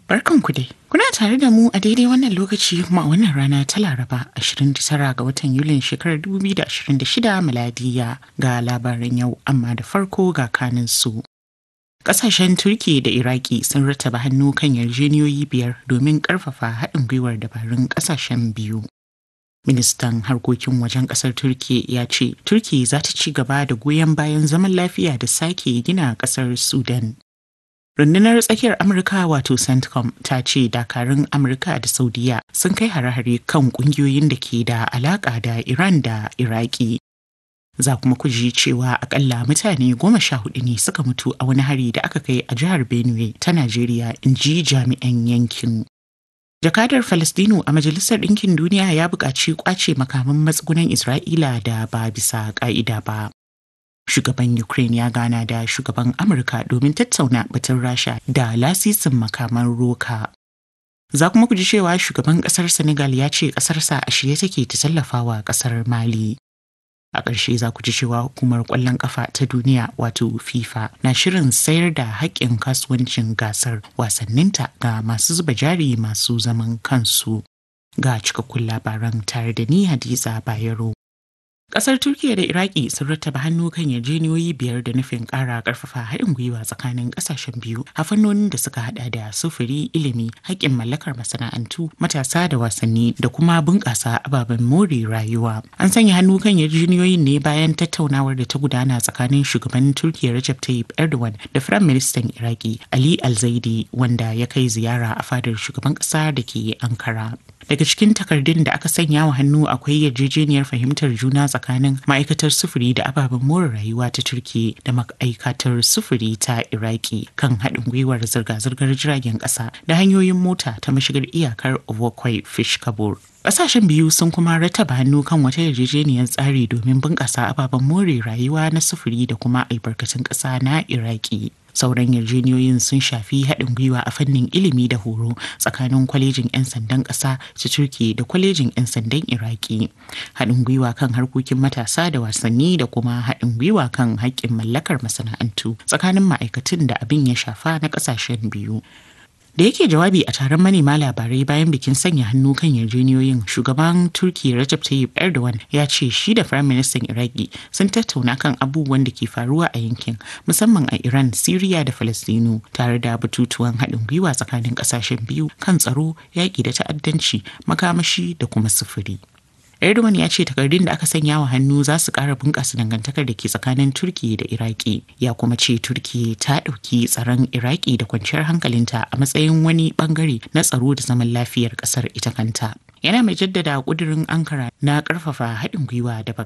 Barkanku dai. Kuna tare da mu a daidai wannan lokaci kuma a wannan rana ta Laraba 29 ga watan Yulin shekarar 2026 miladiya ga labaran yau amma da farko ga kanin su. Ƙasashen Turki da Iraki sun rattaba hannu kan yarjeniyoyi biyar domin ƙarfafa haɗin gwiwar dabarun ƙasashen biyu. Ministan harkokin wajen ƙasar Turki ya ce Turki za ta ci gaba da goyon bayan zaman lafiya da sake gina ƙasar Sudan. rundunar tsakiyar amurka wato centcom ta ce dakarun amurka da saudiya sun kai hare-hare kan kungiyoyin da ke da alaka da iran da iraki za kuma ku ji cewa akalla mutane goma sha hudu ne suka mutu a wani hari da aka kai a jihar benue ta najeriya in ji jami'an yankin jakadar falastinu a majalisar ɗinkin duniya ya buƙaci kwace makaman matsugunan isra'ila da ba bisa ƙa'ida ba shugaban Ukraine ya gana da shugaban Amurka domin tattauna batun Rasha da lasisin makaman roka. Za kuma ku ji cewa shugaban kasar Senegal ya ce kasarsa a shirye take ta tallafawa kasar Mali. A ƙarshe za ku ji cewa hukumar ƙwallon ƙafa ta duniya wato FIFA na shirin sayar da haƙƙin kasuwancin gasar wasanninta ga masu zuba jari masu zaman kansu. Ga cikakkun labaran tare da ni Hadiza Bayero. Kasar Turkiyya da Iraki sun rattaba hannu kan yarjejeniyoyi biyar da nufin ƙara ƙarfafa haɗin gwiwa tsakanin ƙasashen biyu a fannonin da suka hada da sufuri, ilimi, haƙƙin mallakar masana'antu, matasa da wasanni da kuma bunƙasa ababen more rayuwa. An sanya hannu kan yarjejeniyoyin ne bayan tattaunawar da ta gudana tsakanin shugaban Turkiyya Recep Tayyip Erdogan da Firayim Ministan Iraki Ali Alzaidi wanda ya kai ziyara a fadar shugaban ƙasa da ke Ankara. Daga cikin takardun da aka sanya wa hannu akwai yarjejeniyar fahimtar juna tsakanin ma'aikatar sufuri da ababen more rayuwa ta Turki da ma'aikatar sufuri ta Iraki kan haɗin gwiwar zirga-zirgar jiragen ƙasa da hanyoyin mota ta mashigar iyakar Ovokwai Fish Kabur. Ƙasashen biyu sun kuma rataba hannu kan wata yarjejeniyar tsari domin bunƙasa ababen more rayuwa na sufuri da kuma albarkatun ƙasa na Iraki. sauran yarjeniyoyin sun shafi haɗin gwiwa a fannin ilimi da horo tsakanin kwalejin 'yan sandan ƙasa ta turki da kwalejin 'yan sandan iraki haɗin gwiwa kan harkokin matasa da wasanni da kuma haɗin gwiwa kan haƙƙin mallakar masana'antu tsakanin ma'aikatun da abin ya shafa na ƙasashen biyu da yake jawabi a taron manema labarai bayan bikin sanya hannu kan yarjeniyoyin shugaban turki Recep Tayyip Erdogan ya ce shi da firayim ministan Iraki sun tattauna kan abubuwan da ke faruwa a yankin musamman a Iran, Siriya da Falastinu tare da batutuwan haɗin gwiwa tsakanin ƙasashen biyu kan tsaro, yaƙi da ta'addanci, makamashi da kuma sufuri. Erdogan ya ce takardun da aka sanya wa hannu za su ƙara bunƙasa dangantakar da ke tsakanin Turki da Iraki. Ya kuma ce Turki ta ɗauki tsaron Iraki da kwanciyar hankalinta a matsayin wani ɓangare na tsaro da zaman lafiyar ƙasar ita kanta. Yana mai jaddada ƙudurin Ankara na ƙarfafa haɗin gwiwa da